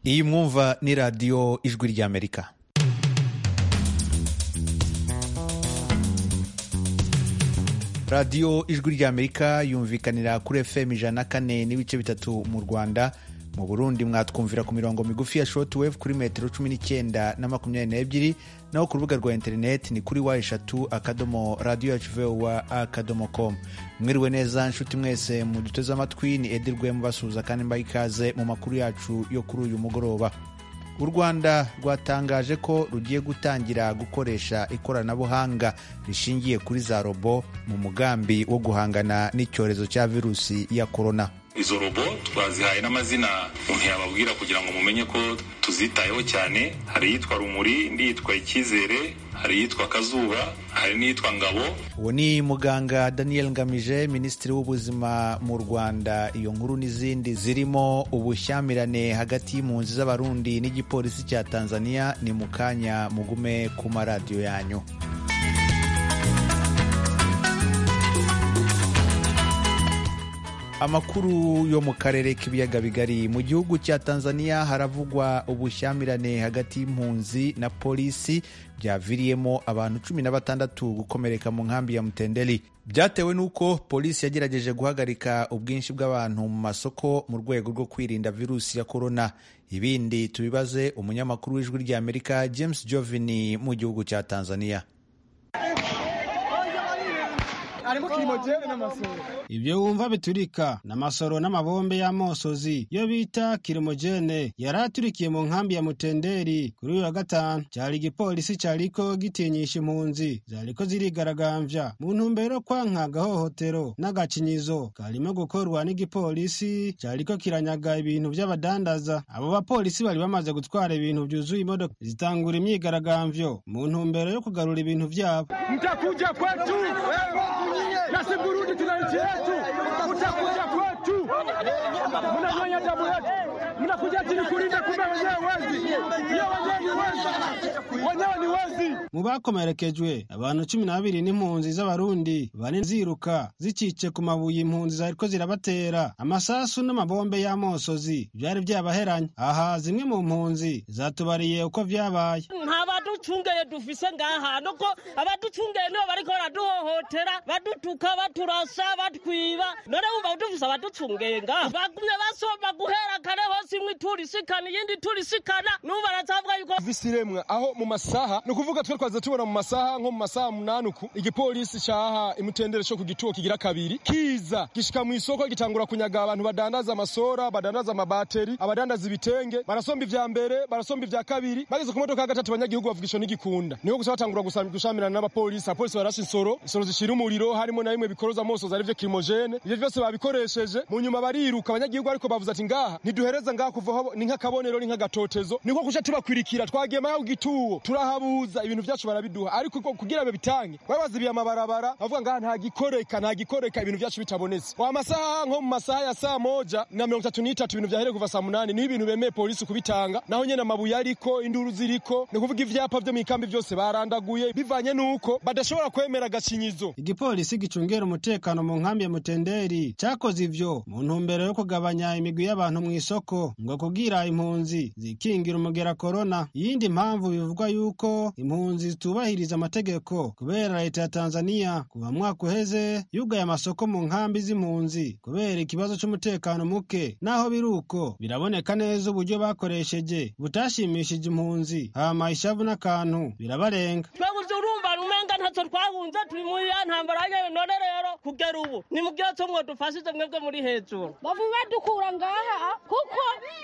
iyi mwumva ni radiyo ijwi ry'amerika radiyo ijwi ry'amerika yumvikanira kuri fm ijana na kane n'ibice bitatu mu rwanda mu burundi mwatwumvira ku mirongo migufi ya shortwave kuri metero cumi n'icyenda na makumyabiri n'ebyiri naho ku rubuga rwa interineti ni kuri wa eshatu akadomo radiyo yacu vowa akadomo com mwiriwe neza nshuti mwese muduteze amatwi ni edi rwemu basuhuza kandi mbaha ikaze mu makuru yacu yo kuri uyu mugoroba u rwanda rwatangaje ko rugiye gutangira gukoresha ikoranabuhanga rishingiye kuri za robo mu mugambi wo guhangana n'icyorezo cya virusi ya korona izo robo twazihaye n'amazina umuntu yababwira kugira ngo mumenye ko tuzitayeho cyane hari iyitwa rumuri indi yitwa icyizere hari iyitwa kazuba hari n'iyitwa ngabo uwo ni muganga daniel ngamije minisitiri w'ubuzima mu rwanda iyo nkuru n'izindi zirimo ubushyamirane hagati y'impunzi z'abarundi n'igipolisi cya tanzania ni mu kanya mugume ku maradiyo yanyu amakuru yo mu karere k'ibiyaga bigari mu gihugu cya tanzania haravugwa ubushyamirane hagati y'impunzi na polisi byaviriyemo abantu cumi na batandatu gukomereka mu nkambi ya mutendeli byatewe n'uko polisi yagerageje guhagarika ubwinshi bw'abantu mu masoko mu rwego rwo kwirinda virusi ya korona ibindi tubibaze umunyamakuru w'ijwi ry'amerika james jovini mu gihugu cya tanzania ibyo wumva biturika n'amasoro n'amabombe y'amosozi yo bita kirimogene yari aturikiye mu nkambi ya mutenderi kuri uyu wa gatanu cyari igipolisi cyariko gitinyisha impunzi zariko zirigaragambya mu ntumbero kwanka agahohotero n'agacinyizo karimo gukorwa n'igipolisi cyariko kiranyaga ibintu by'abadandaza abo bapolisi bari bamaze gutwara ibintu byuzuye imodoka zitangura imyigaragambyo mu ntumbero yo kugarura ibintu byabo mtakuja kwetu na si Burundi tuna nchi yetu, mtakuja kwetu, mnanyonya damu yetu, mnakuja chini kulinda, kumbe wenyewe wezi, iyo wenyewe ni wezi, wenyewe ni wezi. mu bakomerekejwe abantu cumi n'abiri n'impunzi z'abarundi bane ziruka zicice ku mabuye impunzi zariko zirabatera amasasu n'amabombe y'amosozi byari byabaheranye aha zimwe mu mpunzi zatubariye uko vyabaye nta baducungeye dufise ngaha nuko abaducungeye nibo bariko baraduhohotera badutuka baturasa batwiba none wumva dufise abaducungeye ngaha bagumye basoma guhera kare hose imwe iturisikana iyindi iturisikana n'ubu baracavuga yuko visi iremwa aho mu masaha ni ukuvuga twe twaza tubona mu masaha nko mu masaha munani uku igipolisi caha imutendere co ku gituo kigira kabiri kiza gishika mu isoko gitangura kunyaga abantu badandaza amasora badandaza amabateri abadandaza ibitenge barasomba ivya mbere barasomba ivya kabiri bageze ku modoka ya gatatu abanyagihugu bavuga ico n'igikunda niho gusa batangura gushamirana n'abapolisi abapolisi barashe insoro insoro zishira umuriro harimo na bimwe bikoroza amosozi arivyo kirimogene ivyo vyose babikoresheje mu nyuma bariruka abanyagihugu ariko bavuze ati ngaha ntiduhereza ngaha kuvaho ni nk'akabonero ni nk'agatotezo niko kuca tubakwirikira twagiye maho ku gituwo turahabuza ibintu vyacu barabiduha ariko kugira babitange babazibiye amabarabara bavuga ngaha nta gikoreka nta gikoreka ibintu vyacu bitabonetse wa masaha nko mu masaha ya saa moja na mirongo itatu n'itatu ibintu vyahereye kuva saa munani niho ibintu bemeye polisi kubitanga naho nyene amabuye ariko induru ziriko ni ukuvuga ivyapa vyo mw'ikambi vyose barandaguye bivanye n'uko badashobora kwemera agacinyizo igipolisi gicungera umutekano mu nkambi ya mutenderi cyakoze ivyo mu ntumbero yo kugabanya imigwi y'abantu mu isoko ngo kugira impunzi zikingira umugera korona iyindi mpamvu bivugwa yuko impunzi zitubahiriza amategeko kubera leta ya tanzaniya kuva mwaka uheze yugaye amasoko mu nkambi z'impunzi kubera ikibazo c'umutekano muke naho biri uko biraboneka neza uburyo bakoresheje butashimishije impunzi hama ishavu n'akantu birabarenga twabuze urumva umenga ntacyo twahunze turi muri ya ntambara yayo none rero kugera ubu ni mu byose mwo dufashije mwebwe muri hejuru bavuye badukura ngaha kuko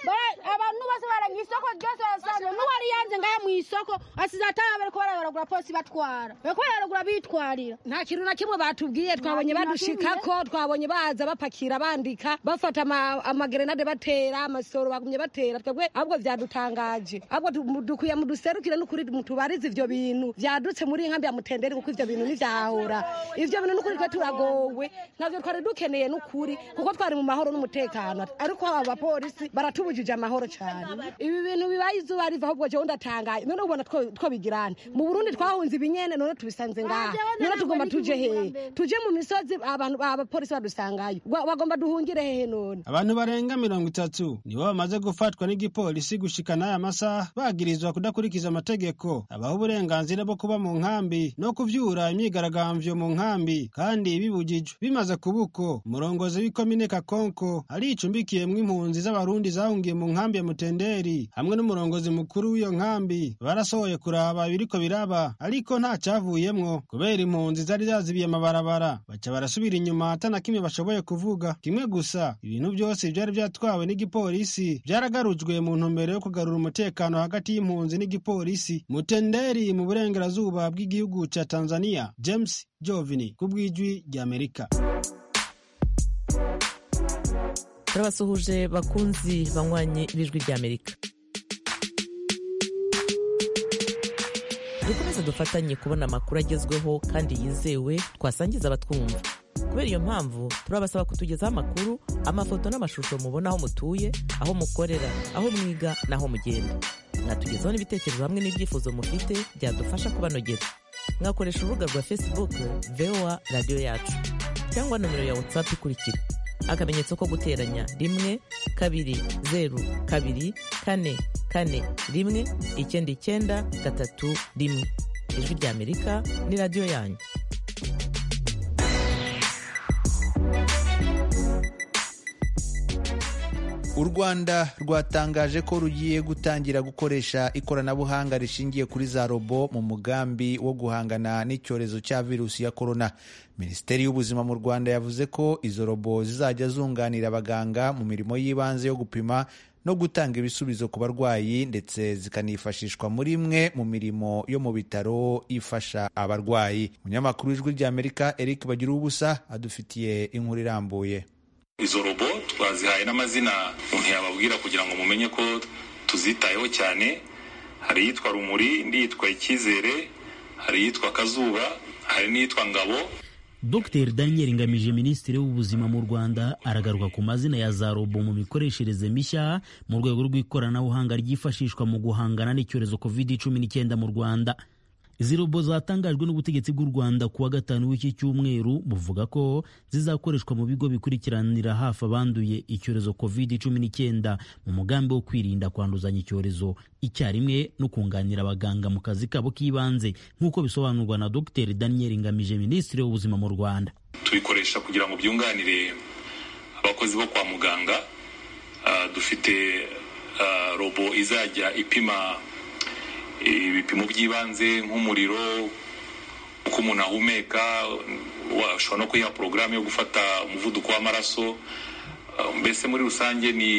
abantu bose baranga isoko ryose barasanzwe n'uwari yanze ngaha mu isoko asize ataha bariko barayoragura polisi batwara bariko barayoragura bitwarira nta kintu na kimwe batubwiye twabonye badushikako twabonye baza bapakira bandika bafata amagerenade batera amasoro bagumye batera twebwe ahubwo vyadutangaje ahubwo dukwiye muduserukire n'ukuri mutubarize ivyo bintu vyadutse muri nkambi ya mutenderi n'amaguru ko ivyo bintu ntivyahahora ivyo bintu n'ukuri twe turagowe navyo twari dukeneye n'ukuri kuko twari mu mahoro n'umutekano ariko aba bapolisi baratubujije amahoro cane ibi bintu bibaye izuba riva ahubwo jewe ndatangaye none ubona two two bigirane mu burundi twahunze ibinyene none tubisanze ngaha none tugomba tuje hehe tuje mu misozi abantu abapolisi badusangayo Gwa- bagomba duhungire hehe none abantu barenga mirongo itatu nibo bamaze gufatwa n'igipolisi gushika n'aya masaha bagirizwa kudakurikiza amategeko abaha uburenganzira bwo kuba mu nkambi no kuvyura imyigaragambyo mu nkambi kandi bibujijwe bimaze kubuko umurongozi w'ikomine kakonko aricumbikiyemwo impunzi z'abarundi zahungiye mu nkambi ya mutenderi hamwe n'umurongozi mukuru w'iyo nkambi barasohoye kuraba ibiriko biraba ariko nta cavuyemwo kubera impunzi zari zazibiye amabarabara baca barasubira inyuma atana kimwe bashoboye kuvuga kimwe gusa ibintu byose byari byatwawe n'igipolisi byaragarujwe mu ntumbero yo kugarura umutekano hagati y'impunzi n'igipolisi mutenderi mu burengerazuba bw'igihugu ca tanzania james jovini ku bw'ijwi ry'amerika turabasuhuje bakunzi banywanyi b'ijwi ry'amerika dukomeze dufatanye kubona amakuru agezweho kandi yizewe twasangiza abatwumva kubera iyo mpamvu turabasaba kutugezaho amakuru amafoto n'amashusho mubona aho mutuye aho mukorera aho mwiga n'aho mugenda mwatugezaho n'ibitekerezo hamwe n'ibyifuzo mufite byadufasha kubanogera mwakoresha urubuga rwa facebook voa radiyo yacu cyangwa nomero ya whatsapp ikurikira akamenyetso ko guteranya rimwe kabiri zeru kabiri kane kane rimwe icyenda icyenda gatatu rimwe ijwi ry'amerika ni radiyo yanyu u rwanda rwatangaje ko rugiye gutangira gukoresha ikoranabuhanga rishingiye kuri za robo mu mugambi wo guhangana n'icyorezo cya virusi ya korona minisiteri y'ubuzima mu rwanda yavuze ko izo robo zizajya zunganira abaganga mu mirimo y'ibanze yo gupima no gutanga ibisubizo ku barwayi ndetse zikanifashishwa muri imwe mu mirimo yo mu bitaro ifasha abarwayi umunyamakuru w'ijwi ry'amerika eric bagira ubusa adufitiye inkuru irambuye izo robo twazihaye n'amazina umuntu yababwira kugira ngo mumenye ko tuzitayeho cyane hari iyitwa rumuri indi yitwa icyizere hari iyitwa kazuba hari n'iyitwa ngabo Dr Daniel Ngamije Minisitiri w'Ubuzima mu Rwanda aragaruka ku mazina ya za robo mu mikoreshereze mishya mu rwego rw'ikoranabuhanga ryifashishwa mu guhangana n'icyorezo COVID-19 mu Rwanda. Izi robo zatangajwe n'ubutegetsi bw'u Rwanda ku wa gatanu w'iki cyumweru buvuga ko zizakoreshwa mu bigo bikurikiranira hafi abanduye icyorezo COVID-19 mu mugambi wo kwirinda kwanduzanya icyorezo icyarimwe no kunganira abaganga mu kazi kabo k'ibanze nk'uko bisobanurwa na Dr Daniel Ngamije Minisitiri w'Ubuzima mu Rwanda. tubikoresha kugira ngo byunganire abakozi bo kwa muganga Ah, dufite ah, robo izajya ipima ibipimo by'ibanze nk'umuriro uko umuntu ahumeka washobora no kuyiha porogaramu yo gufata umuvuduko w'amaraso Ah, mbese muri rusange ni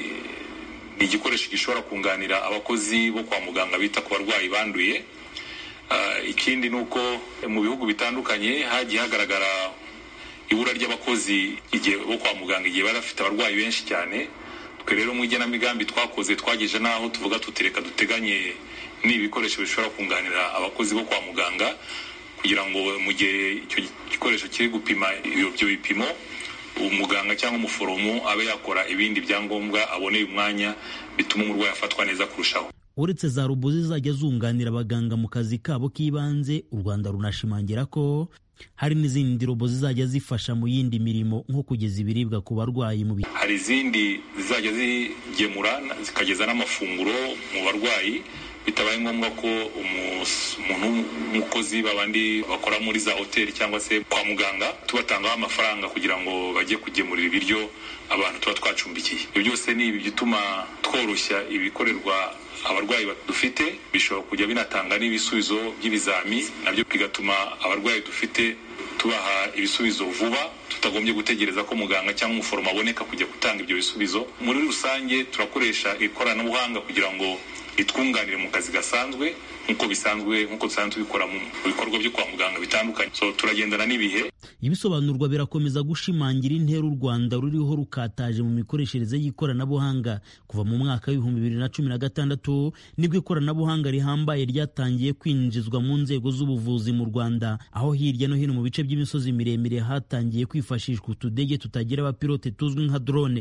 ni igikoresho gishobora kunganira abakozi bo kwa muganga bita ku barwayi banduye Ah, ikindi ni uko mu bihugu bitandukanye hagiye hagaragara ibura ry'abakozi igihe bo kwa muganga igihe bari bafite abarwayi benshi cyane twe rero mu igenamigambi twakoze twageje n'aho tuvuga tutereka duteganye n'ibikoresho bishobora kunganira abakozi bo kwa muganga kugira ngo mu gihe icyo gikoresho kiri gupima ibyo ibyo bipimo umuganga cyangwa umuforomo abe yakora ibindi byangombwa aboneye umwanya bituma umurwayi afatwa neza kurushaho uretse za robo zizajya zunganira abaganga mu kazi kabo k'ibanze u rwanda runashimangira ko hari n'izindi robo zizajya zifasha mu yindi mirimo nko kugeza ibiribwa ku barwayi mu bitaro hari izindi zizajya zigemura zikageza n'amafunguro mu barwayi bitabaye ngombwa ko umus- umuntu w'umukozi babandi bakora muri za hoteli cyangwa se kwa muganga tubatangaho amafaranga kugira ngo bajye kugemurira ibiryo abantu tuba twacumbikiye ibyo byose ni ibi bituma tworoshya ibikorerwa abarwayi dufite bishobora kujya binatanga n'ibisubizo by'ibizami nabyo bigatuma abarwayi dufite tubaha ibisubizo vuba tutagombye gutegereza ko muganga cyangwa umuforomo aboneka kujya gutanga ibyo bisubizo muri rusange turakoresha ikoranabuhanga kugira ngo itwunganire mu kazi gasanzwe nk'uko bisanzwe nk'uko dusanzwe tubikora mu bikorwa byo kwa muganga bitandukanye so turagendana n'ibihe ibisobanurwa birakomeza gushimangira intera u rwanda ruriho rukataje mu mikoreshereze y'ikoranabuhanga kuva mu mwaka w'ibihumbi bibiri na cumi na gatandatu nibwo ikoranabuhanga rihambaye ryatangiye kwinjizwa mu nzego z'ubuvuzi mu rwanda aho hirya no hino mu bice by'imisozi miremire hatangiye kwifashishwa utudege tutagira abapilote tuzwi nka drone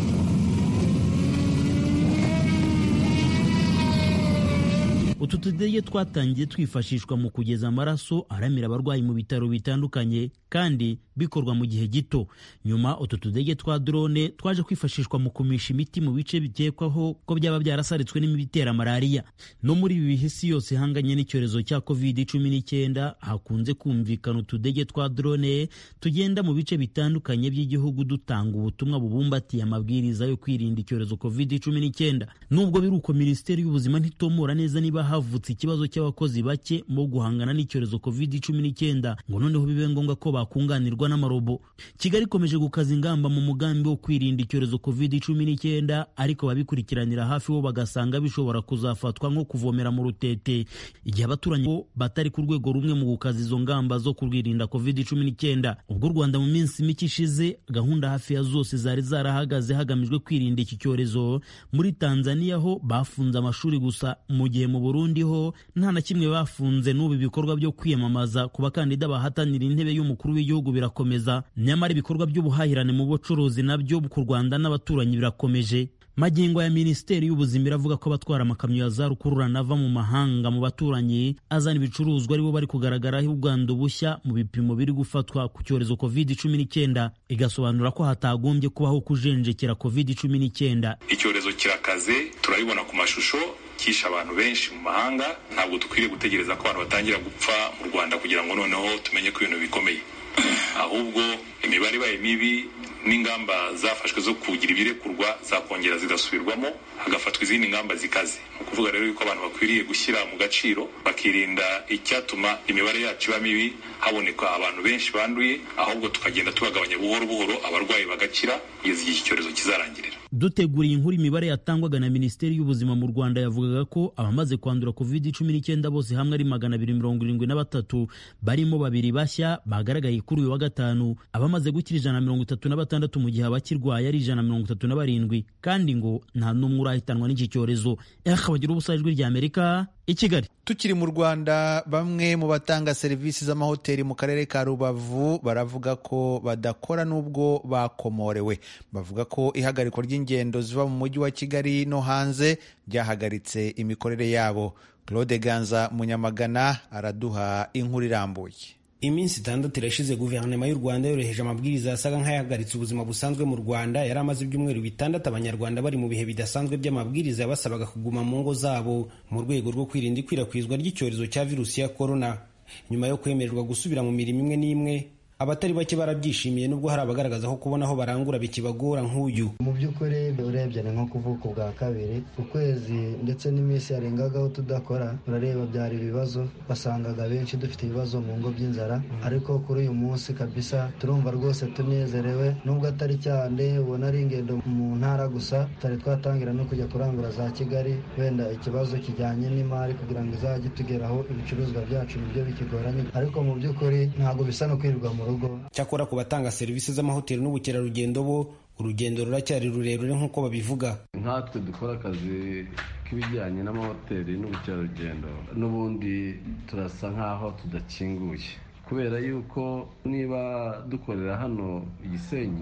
utu tudege twatangiye twifashishwa mu kugeza amaraso aramira abarwayi mu bitaro bitandukanye kandi bikorwa mu gihe gito nyuma utu tudege twa drone twaje kwifashishwa mu kumisha imiti mu bice bikekwaho ko byaba byarasaritswe n'imibu itera malariya no muri ibi bihe isi yose ihanganye n'icyorezo cya covid cumi n'icyenda hakunze kumvikana utudege twa drone tugenda mu bice bitandukanye by'igihugu dutanga ubutumwa bubumbatiye amabwiriza yo kwirinda icyorezo covid cumi n'icyenda nubwo biri uko minisiteri y'ubuzima ntitomora neza niba havutse ikibazo cy'abakozi bake mu guhangana n'icyorezo covid cumi n'icyenda ngo noneho bibe ngombwa ko bakunganirwa n'amarobo kigali ikomeje gukaza ingamba mu mugambi wo kwirinda icyorezo covid cumi n'icyenda ariko ababikurikiranira hafi bo bagasanga bishobora kuzafatwa nko kuvomera mu rutete igihe abaturanyi bo batari ku rwego rumwe mu gukaza izo ngamba zo kurwirinda covid cumi n'icyenda ubwo u rwanda mu minsi mike ishize gahunda hafi ya zose zari zarahagaze hagamijwe kwirinda iki cyorezo muri tanzania ho bafunze amashuri gusa mu gihe mu burundi ho nta na kimwe bafunze n'ubu ibikorwa byo kwiyamamaza ku bakandida bahatanira intebe y'umukuru w'igihugu birakomeza nyamara ibikorwa by'ubuhahirane mu bucuruzi nabyo ku rwanda n'abaturanyi birakomeje magingo ya minisiteri y'ubuzima iravuga ko abatwara amakamyo ya za rukururana ava mu mahanga mu baturanyi azana ibicuruzwa aribo bari kugaragaraho ubwandu bushya mu bipimo biri gufatwa ku cyorezo covid cumi n'icyenda igasobanura ko hatagombye kubaho kujenjekera covid cumi n'icyenda icyorezo kirakaze turabibona ku mashusho kisha abantu benshi mu mahanga ntabwo dukwiriye gutegereza ko abantu batangira gupfa mu rwanda kugira ngo noneho tumenye ko ibintu bikomeye ahubwo imibare ibaye mibi n'ingamba zafashwe zo kugira ibirekurwa zakongera zigasubirwamo hagafatwa izindi ngamba zikaze ni ukuvuga rero yuko abantu bakwiriye gushyira mu gaciro bakirinda icyatuma imibare yacu iba mibi haboneka abantu benshi banduye ahubwo tukagenda tubagabanya buhoro buhoro abarwayi bagakira kugeza igihe iki cyorezo kizarangirira duteguriye inkuru imibare yatangwaga na minisiteri y'ubuzima mu rwanda yavugaga ko abamaze kwandura covid cumi n'icyenda bose hamwe ari magana abiri mirongo irindwi na batatu barimo babiri bashya bagaragaye kuri uyu wa gatanu abamaze gukira ijana na mirongo itatu na batandatu mu gihe abakirwaye ari ijana na mirongo itatu na barindwi kandi ngo nta n'umwe urahitanwa n'iki cyorezo bagira ubusa ijwi rya amerika i kigali tukiri mu rwanda bamwe mu batanga serivisi z'amahoteli mu karere ka rubavu baravuga ko badakora n'ubwo bakomorewe bavuga ko ihagarikwa ry'ingendo ziva mu mujyi wa kigali no hanze ryahagaritse imikorere yabo claude ganza munyamagana araduha inkuru irambuye iminsi itandatu irashize guverinoma y'u rwanda yoroheje amabwiriza yasaga nk'ayahagaritse ubuzima busanzwe mu rwanda yari amaze ibyumweru bitandatu abanyarwanda bari mu bihe bidasanzwe by'amabwiriza yabasabaga kuguma mu ngo zabo mu rwego rwo kwirinda ikwirakwizwa ry'icyorezo cya virusi ya korona nyuma yo kwemererwa gusubira mu mirimo imwe n'imwe abatari bake barabyishimiye nubwo hari abagaragaza ko kubona aho barangura bikibagora nk'uyu mu by'ukuri urebye ni nko kuvuka ubwa kabiri ukwezi ndetse n'iminsi yarengagaho tudakora urareba byari ibibazo wasangaga benshi dufite ibibazo mu ngo by'inzara ariko kuri uyu munsi kabisa turumva rwose tunezerewe nubwo atari cyane ubona ari ingendo mu ntara gusa tutari twatangira no kujya kurangura za kigali wenda ikibazo kijyanye n'imari kugira ngo izajye itugeraho ibicuruzwa byacu nibyo bikigoranye ariko mu by'ukuri ntabwo bisa no kwirirwa mu rugo cyakora ku batanga serivisi z'amahoteli n'ubukerarugendo bo urugendo ruracyari rurerure nk'uko babivuga nkatwe dukora akazi k'ibijyanye n'amahoteli n'ubukerarugendo n'ubundi turasa nk'aho tudakinguye kubera yuko niba dukorera hano igisenyi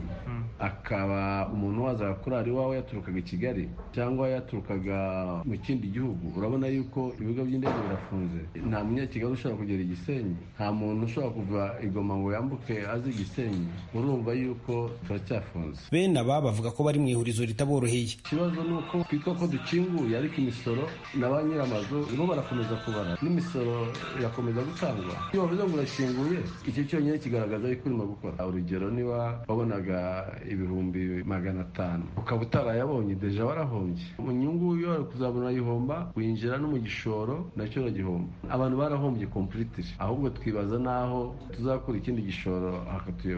akaba umuntu wazaga kurara iwawe yaturukaga i kigali cyangwa yaturukaga mu kindi gihugu urabona yuko ibigo by'indege birafunze nta munyakigali ushobora kugera igisenyi nta muntu ushobora kuva igoma ngo yambuke azi igisenyi urumva yuko turacyafunze bene aba bavuga ko bari mu ihurizo ritaboroheye ikibazo ni uko twitwa ko dukinguye ariko imisoro na ba nyir'amazu bo barakomeza kubara n'imisoro irakomeza gutangwa iyo bavuze ngo urakinguye icyo cyonyine kigaragaza yuko urimo gukora urugero niba wabonaga ibihumbi magana atanu ukaba utarayabonye deja warahombye mu nyungu iyo wari kuzabona ayihomba winjira no mu gishoro nacyo uragihomba abantu barahombye kompulitiri ahubwo twibaza n'aho tuzakura ikindi gishoro hakatuyobera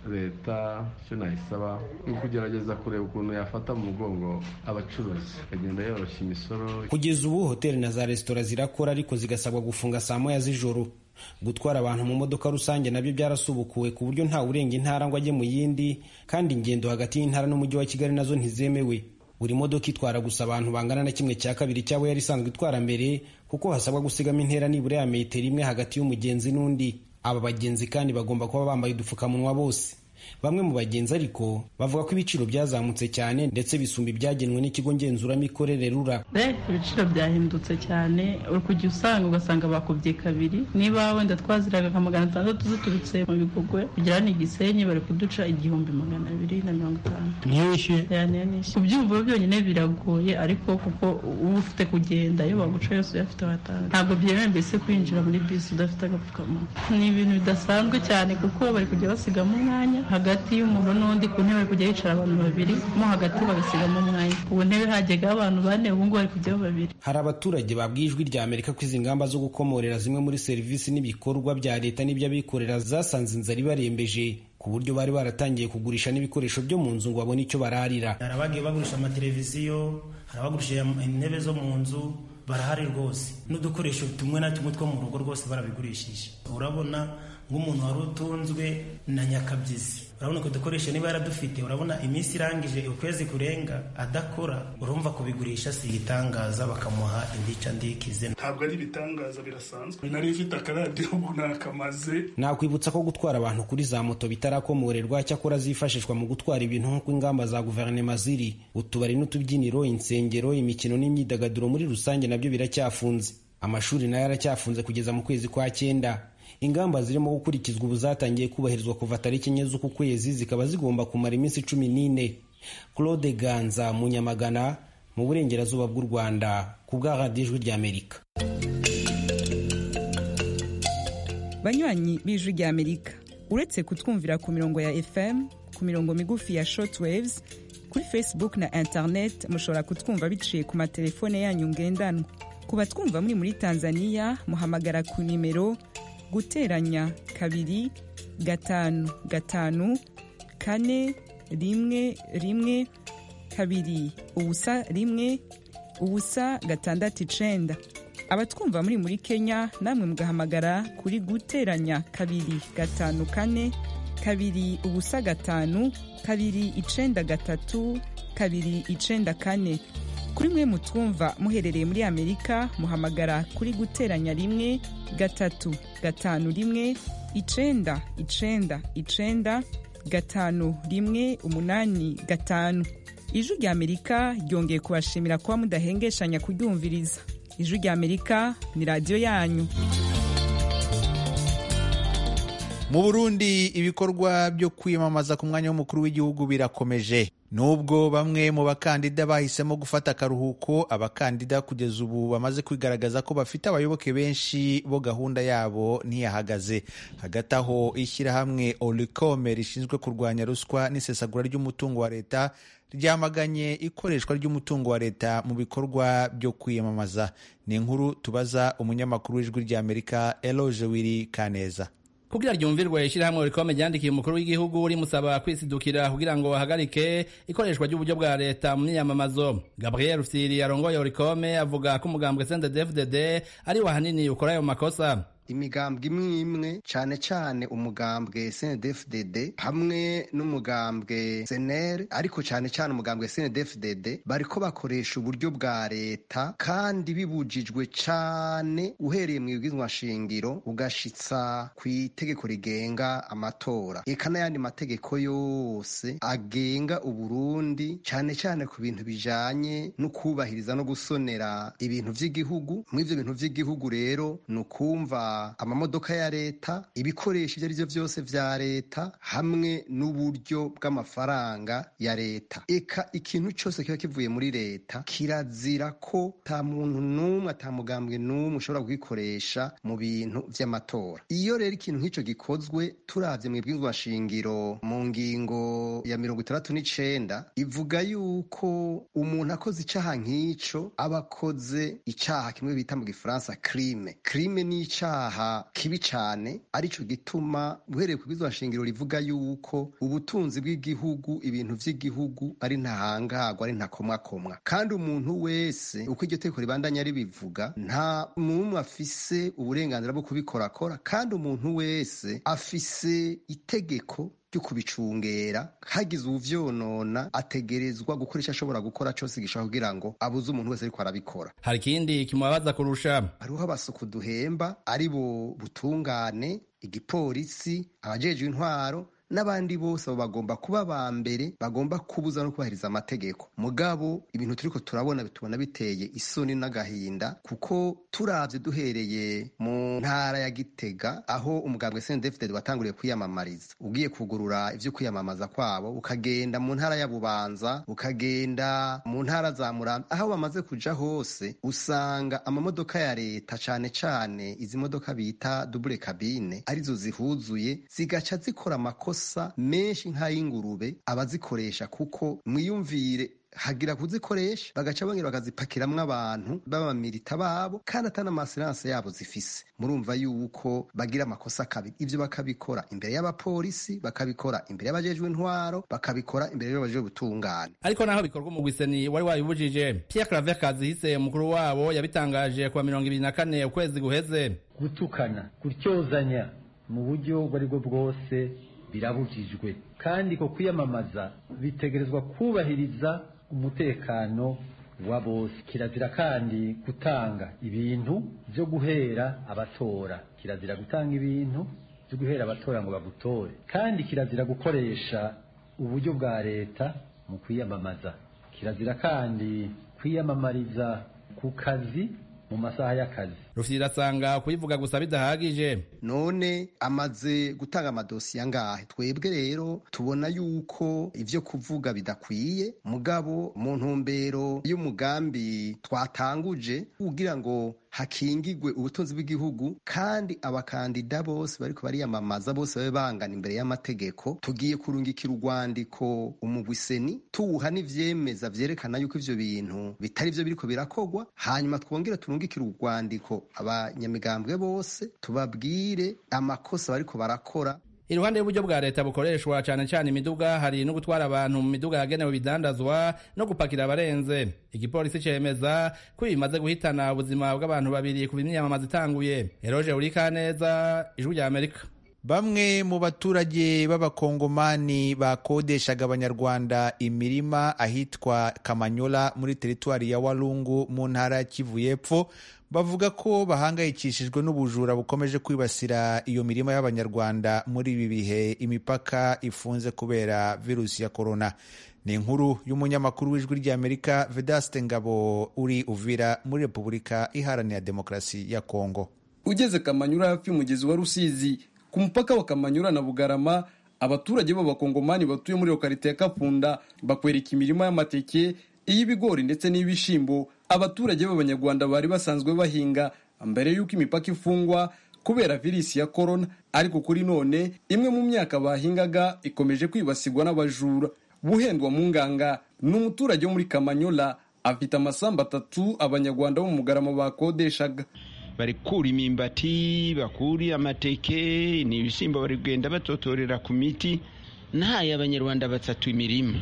leta icyo nayisaba ni ukugerageza kureba ukuntu yafata mu mugongo abacuruzi ikagenda yoroshya imisoro kugeza ubu hoteli na za resitora zirakora ariko zigasabwa gufunga saa moya z'ijoro gutwara abantu mu modoka rusange nabyo byarasubukuwe ku buryo ntawe urenga intara ngo ajye mu yindi kandi ingendo hagati y'intara n'umujyi wa kigali nazo ntizemewe buri modoka itwara gusa abantu bangana na kimwe cya kabiri cy'abo yari isanzwe itwara mbere kuko hasabwa gusigamo intera nibura ya metero imwe hagati y'umugenzi n'undi aba bagenzi kandi bagomba kuba bambaye udupfukamunwa bose bamwe mu bagenzi ariko bavuga ko ibiciro byazamutse cyane ndetse bisumba ibyagenwe n'ikigo ngenzuramikorere rura ibiciro byahindutse cyane uri kujya usanga ugasanga bakubye kabiri niba wenda twaziraga nka magana atandatu ziturutse mu bigogwe kugera ni igisenyi bari kuduca igihumbi magana abiri na mirongo itanu niyo wishyuye kubyumva byonyine biragoye ariko kuko uba ufite kugenda iyo baguca yose uyafite watanga ntabwo byemewe mbese kwinjira muri bisi udafite agapfukamunwa ni ibintu bidasanzwe cyane kuko bari kujya basigamo umwanya hagati y'umuntu n'undi ku ntebe bari kujya hicara abantu babiri mo hagati bagasigamo umwanya ku ntebe hajyaga abantu bane ubu ngubu bari kujyaho babiri hari abaturage babwiye ijwi rya amerika ko izi ngamba zo gukomorera zimwe muri serivisi n'ibikorwa bya leta n'iby'abikorera zasanze inzara ibarembeje ku buryo bari baratangiye kugurisha n'ibikoresho byo mu nzu ngo babone icyo bararira hari abagiye bagurisha amateleviziyo hari abagurisha intebe zo mu nzu barahari rwose n'udukoresho tumwe na tumwe two mu rugo rwose barabigurishije urabona nk'umuntu wari utunzwe na nyakabyizi urabona ko dukoresha niba yaradufite urabona iminsi irangije ukwezi kurenga adakora urumva kubigurisha si igitangaza bakamuha indica ndikize ntabwo ari ibitangaza birasanzwe nari ifite akaradiyo ubu nakamaze nakwibutsa ko gutwara abantu kuri za moto bitarakomorerwa cyakora zifashishwa mu gutwara ibintu nk'uko ingamba za guverinoma ziri utubari n'utubyiniro insengero imikino n'imyidagaduro muri rusange nabyo biracyafunze amashuri nayo aracyafunze kugeza mu kwezi kwa cyenda ingamba zirimo gukurikizwa ubu zatangiye kubahirizwa kuva tariki enye z'uku kwezi zikaba zigomba kumara iminsi cumi n'ine claude ganza mu nyamagana mu burengerazuba bw'u rwanda ku bwa radiyo ijwi ry'amerika banywanyi b'ijwi ry'amerika uretse kutwumvira ku mirongo ya fm ku mirongo migufi ya shortwaves kuri facebook na internet mushobora kutwumva biciye ku matelefone yanyu ngendanwa ku batwumva muri muri tanzania muhamagara ku nimero guteranya kabiri gatanu gatanu kane rimwe rimwe kabiri ubusa rimwe ubusa gatandatu icenda abatwumva muri muri kenya namwe mugahamagara kuri guteranya kabiri gatanu kane kabiri ubusa gatanu kabiri icenda gatatu kabiri icenda kane kuri mwe mutwumva muherereye muri amerika muhamagara kuri guteranya rimwe gatatu gatanu rimwe icenda icenda icenda gatanu rimwe umunani gatanu ijwi rya amerika ryongeye kubashimira kuba mudahengeshanya kuryumviriza ijwi rya amerika ni radiyo yanyu mu burundi ibikorwa byo kwiyamamaza ku mwanya w'umukuru w'igihugu birakomeje nubwo bamwe mu bakandida bahisemo gufata akaruhuko abakandida kugeza ubu bamaze kwigaragaza ko bafite abayoboke benshi bo gahunda yabo ntiyahagaze hagati aho ishyirahamwe orikome rishinzwe kurwanya ruswa n'isesagura ry'umutungo wa leta ryamaganye ikoreshwa ry'umutungo wa leta mu bikorwa byo kwiyamamaza ni inkuru tubaza umunyamakuru w'ijwi ry'amerika eloge wiri kaneza kugira ryumvirwe ishyirahamwe rikome ryandikiye umukuru w'igihugu rimusaba kwisidukira kugira ngo bahagarike ikoreshwa ry'uburyo bwa leta mu myiyamamazo gabriel rusiri arongoye rikome avuga ko umugambwe sendedefdd ari wo ahanini ukora ayo makosa imigambwe imwe imwe cyane cyane umugambwe snedfdd hamwe n'umugambwe senere ariko cyane cyane umugambwe snedfdd bariko bakoresha uburyo bwa leta kandi bibujijwe cyane uhereye mu ibwizwa shingiro ugashitsa ku itegeko rigenga amatora eka n'ayandi mategeko yose agenga uburundi cyane cyane ku bintu bijanye no kubahiriza no gusonera ibintu vy'igihugu muri ivyo bintu vy'igihugu rero ni ukumva amamodoka ya leta ibikoresho ibyo ari byo byose vya leta hamwe n'uburyo bw'amafaranga ya leta eka ikintu cyose kiba kivuye muri leta kirazira ko ta muntu n'umwe ata mugambwe n'umwe ushobora kugikoresha mu bintu vy'amatora iyo rero ikintu nk'ico gikozwe turavye mu ibwizwa shingiro mu ngingo ya mirongo itandatu n'icenda ivuga yuko umuntu akoze icaha nk'ico aba akoze icaha kimwe bita mu gifaransa crime crime ni icaha icaha kibi cane arico gituma uhereye ku bwizwa shingiro rivuga yuko ubutunzi bw'igihugu ibintu vy'igihugu ari ntahangagwa ari ntakomwakomwa kandi umuntu wese uko iryo teko ribandanya ribivuga nta mumwe afise uburenganzira bwo kubikorakora kandi umuntu wese afise itegeko ryo kubicungera hagize uvyonona ategerezwa gukora ico ashobora gukora cose gishobora kugira ngo abuze umuntu wese ariko arabikora hari ikindi kimubabaza kurusha hariho abasuku duhemba ari bo butungane igipolisi abajejwe intwaro n'abandi bose abo bagomba kuba ba mbere bagomba kubuza no kubahiriza amategeko mugabo ibintu turiko turabona bitubona biteye isoni n'agahinda kuko turavye duhereye mu ntara ya gitega aho umugambwe sndfd watanguriye kwiyamamariza ugiye kugurura ivyo kwiyamamaza kwabo ukagenda mu ntara ya bubanza ukagenda mu ntara za murambi aho bamaze kuja hose usanga amamodoka ya leta cane cane izi modoka bita double cabine arizo zihuzuye zigaca zikora amakosa amakosa menshi nk'ay'ingurube abazikoresha kuko mwiyumvire hagira kuzikoresha bagaca bongera bakazipakiramwo abantu b'abamirita babo kandi atari amasiranse yabo zifise murumva yuko bagira amakosa kabiri ivyo bakabikora imbere y'abapolisi bakabikora imbere y'abajejwe intwaro bakabikora imbere y'abajejwe ubutungane ariko naho bikorwa mu gwiseni wari wabibujije Pierre Claver Kazihise umukuru wabo yabitangaje kuwa mirongo ibiri na kane ukwezi guheze gutukana gutyozanya mu buryo ubwo ari bwo bwose birabujijwe kandi ko kwiyamamaza bitegerezwa kubahiriza umutekano wa bose kirazira kandi gutanga ibintu byo guhera abatora kirazira gutanga ibintu byo guhera abatora ngo bagutore kandi kirazira gukoresha uburyo bwa leta mu kwiyamamaza kirazira kandi kwiyamamariza ku kazi mu masaha y'akazi rufyira asanga kuyivuga gusa bidahagije none amaze gutanga amadosiye angahe twebwe rero tubona yuko ivyo kuvuga bidakwiye mugabo mu ntumbero y'umugambi twatanguje kugira ngo hakingigwe ubutunzi bw'igihugu kandi abakandida bose bariko bariyamamaza bose babe bangana imbere y'amategeko tugiye kurungikira urwandiko umugwiseni tuwuha n'ivyemeza vyerekana yuko ivyo bintu bitari vyo biriko birakogwa hanyuma twongere turungikire urwandiko abanyamigambwe bose tubabwire amakosa bariko barakora iruhande y'uburyo bwa leta bukoreshwa cyane cyane imiduga hari no gutwara abantu mu miduga yagenewe ibidandazwa no gupakira abarenze igipolisi cemeza ko bimaze guhitana ubuzima bw'abantu babiri ku imyamamaza itanguye eroje urikaneza ijwi rya amerika bamwe mu baturage b'abakongomani bakodeshaga abanyarwanda imirima ahitwa kamanyola muri teritwari ya walungu mu ntara ya kivu y'epfo bavuga ko bahangayikishijwe n'ubujura bukomeje kwibasira iyo mirima y'abanyarwanda muri ibi bihe imipaka ifunze kubera virusi ya korona ni inkuru y'umunyamakuru w'ijwi ry'amerika vedaste ngabo uri uvira muri repubulika iharanira demokarasi ya kongo ugeze kamanyura hafi y'umugezi wa rusizi ku mupaka wa kamanyura na bugarama abaturage b'abakongomani batuye muri lokarite ya kapunda bakwereka imirima y'amateke iy'ibigori ndetse n'iy'ibishimbo abaturage b'abanyarwanda bari basanzwe bahinga mbere y'uko imipaka ifungwa kubera virisi ya korona ariko kuri none imwe mu myaka bahingaga ikomeje kwibasirwa n'abajura buhendwa mu nganga ni umuturage wo muri kamanyola afite amasambu atatu abanyarwanda bo mu mugarama bakodeshaga bari kura imimbati bakura amateke ni ibishyimbo bari kugenda batotorera ku miti ntaye abanyarwanda batatu imirima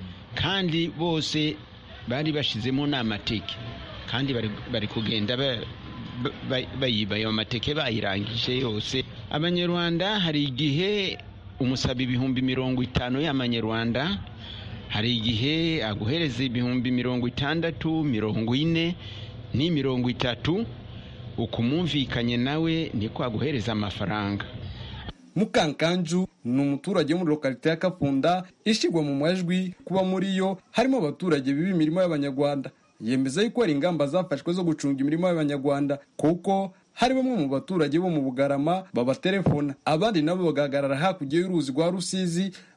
kandi bose bari bashizemo n'amateke kandi bari kugenda bayiba ayo mateke bayirangije yose abanyarwanda hari igihe umusaba ibihumbi mirongo itanu y'amanyarwanda hari igihe aguhereza ibihumbi mirongo itandatu mirongo ine ni mirongo itatu ukumumvikanye nawe niko aguhereza amafaranga mukankanju ni umuturage wo muri lokalite ya kapunda ishyirwa mu majwi kuba muri yo harimo abaturage biba imirimo y'abanyarwanda yemeza yuko hari ingamba zafashwe zo gucunga imirimo y'abanyarwanda kuko hari bamwe mu baturage bo mu bugarama babatelefona abandi nabo bagahagarara hakurya y'uruzi rwa rusizi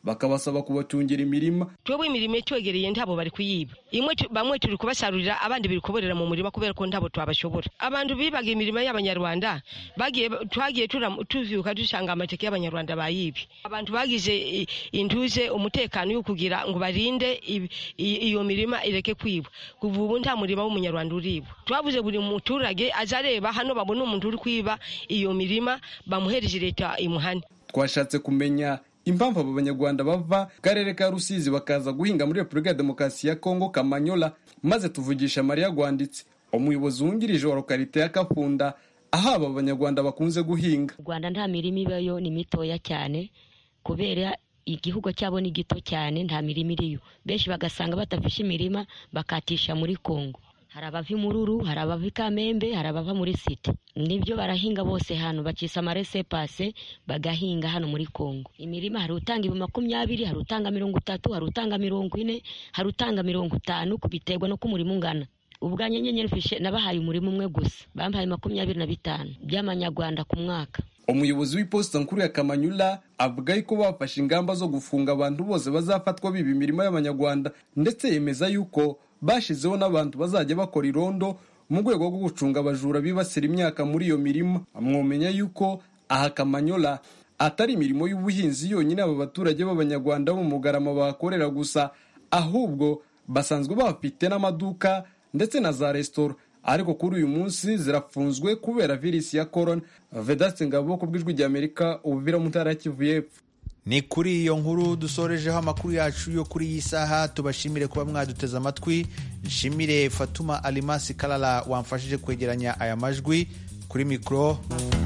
bakabasaba kubacungira imirima twebwe imirimo itwegereye ntabo bari kuyiba imwe tu- bamwe turi kubasarurira abandi biri kuborera mu murima kubera ko ntabo twabashobora abantu bibaga imirimo y'abanyarwanda bagiye twagiye turam- tuvyuka dusanga amateke y'abanyarwanda bayibye abantu bagize i- intuze umutekano yo kugira ngo barinde i- i- iyo mirima ireke kwibwa kuva ubu nta murima w'umunyarwanda uribwa twabuze buri muturage aza areba hano babona umuntu uri kwiba iyo mirima bamuhereje leta imuhane twashatse kumenya impamvu abo banyarwanda bava mu karere ka rusizi bakaza guhinga muri repubulika ya demokarasi ya kongo kamanyola maze tuvugisha mariya gwanditse umuyobozi wungirije wa lokarite ya kapfunda aho aba banyarwanda bakunze guhinga mu rwanda nta mirima ibayo ni mitoya cyane kubera igihugu cyabo ni gito cyane nta mirima iriyo benshi bagasanga badafishe imirima bakatisha muri kongo hari abava imururu hari abava ikamembe hari abava muri site nibyo barahinga bose hano bakisa amarese pase bagahinga hano muri kongo imirima hari utanga ibihumbi makumyabiri hari utanga mirongo itatu hari utanga mirongo ine hari utanga mirongo itanu biterwa n'uko umurima ungana ubwanjye nyenyeri fishe nabahaye umurima umwe gusa bampaye makumyabiri na bitanu by'amanyarwanda ku mwaka umuyobozi w'iposita nkuru ya kamanyula avuga yuko bafashe ingamba zo gufunga abantu bose bazafatwa biba imirima y'abanyarwanda ndetse yemeza yuko bashizeho n'abantu bazajya bakora irondo mu rwego rwo gucunga abajura bibasira imyaka muri iyo mirima mwomenya yuko aha kamanyola atari imirimo y'ubuhinzi yonyine aba baturage b'abanyarwanda bo mu mugarama bahakorera gusa ahubwo basanzwe bafite n'amaduka ndetse na za resitora ariko kuri uyu munsi zirafunzwe kubera virisi ya korona vedaste ngabo ku bw'ijwi ry'amerika ubuvira mu ntara ya kivu y'epfo ni kuri iyo nkuru dusorejeho amakuru yacu yo kuri iyi saha tubashimire kuba mwaduteze amatwi nshimire fatuma alimasi karara wamfashije kwegeranya aya majwi kuri mikoro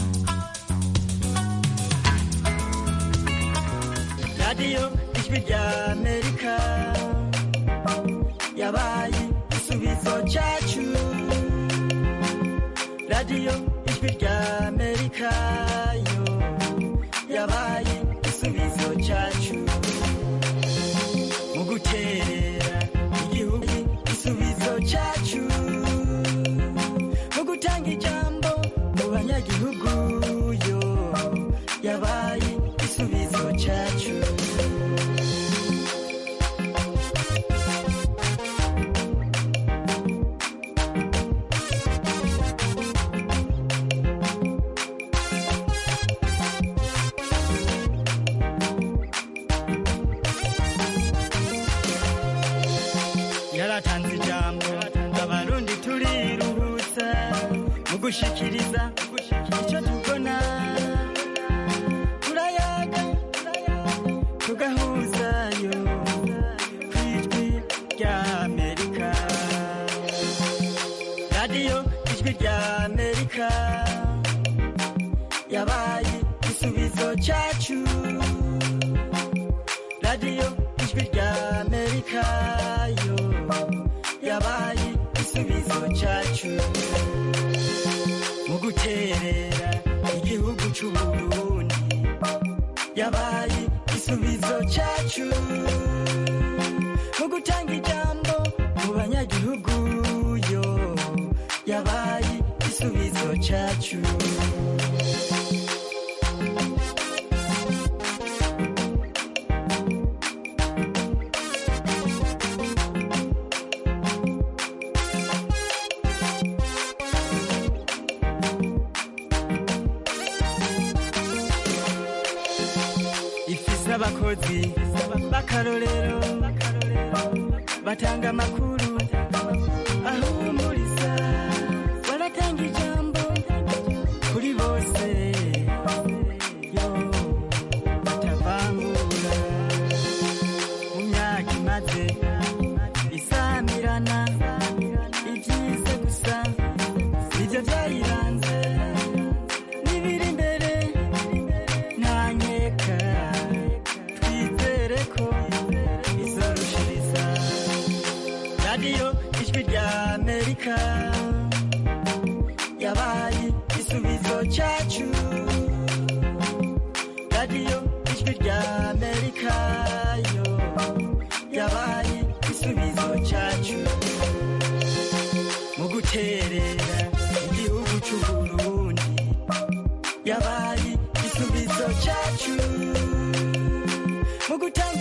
radiyo ijwi rya amerika yabaye igisubizo cyacu radiyo ijwi rya amerika yo yabaye igisubizo cyacu mu guterera igihugu igisubizo cyacu mu gutanga ijambo mu banyagihugu yo yabaye igisubizo cyacu yaratanze ijambo abarundi turiruhutsa mu gushikiriza icyo tubona turayaga tugahuzayo ku ijwi rya amerika radiyo ijwi rya amerika yabaye igisubizo cyacu radiyo ijwi rya amerika yo yabaye igisubizo cyacu mu guterera igihugu cy'u Burundi yabaye igisubizo cyacu mu gutanga ijambo mu banyagihugu yo yabaye igisubizo cyacu ifise abakozi b'akarorero batanga amakuru ahumuriza baratanga ijambo kuri bose yo batavangura mu myaka imaze isamirana ibyize gusa nibyo byayiranze n'ibiri imbere ntanyeka twizere ko izorushiriza radiyo ijwi rya amerika yabaye igisubizo cyacu radiyo ijwi rya amerika yo yabaye igisubizo cyacu mu guterera igihugu cy'u Burundi yabaye igisubizo cyacu mu gutanga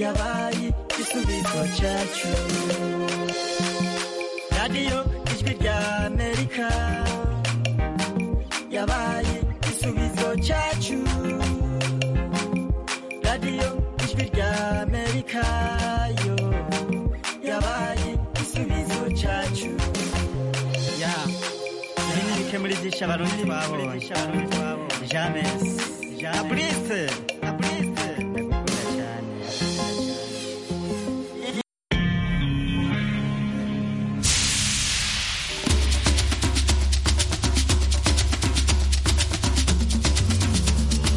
yabaye igisubizo cyacu radiyo ijwi rya amerika yabaye igisubizo cyacu radiyo ijwi rya amerika yo yabaye igisubizo cyacu ya ibi ni bike muri byinshi abarundi twabonye james na burise na burise ndagukunda cyane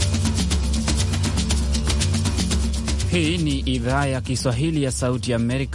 Hii ni idhaa ya Kiswahili ya Sauti ya Amerika.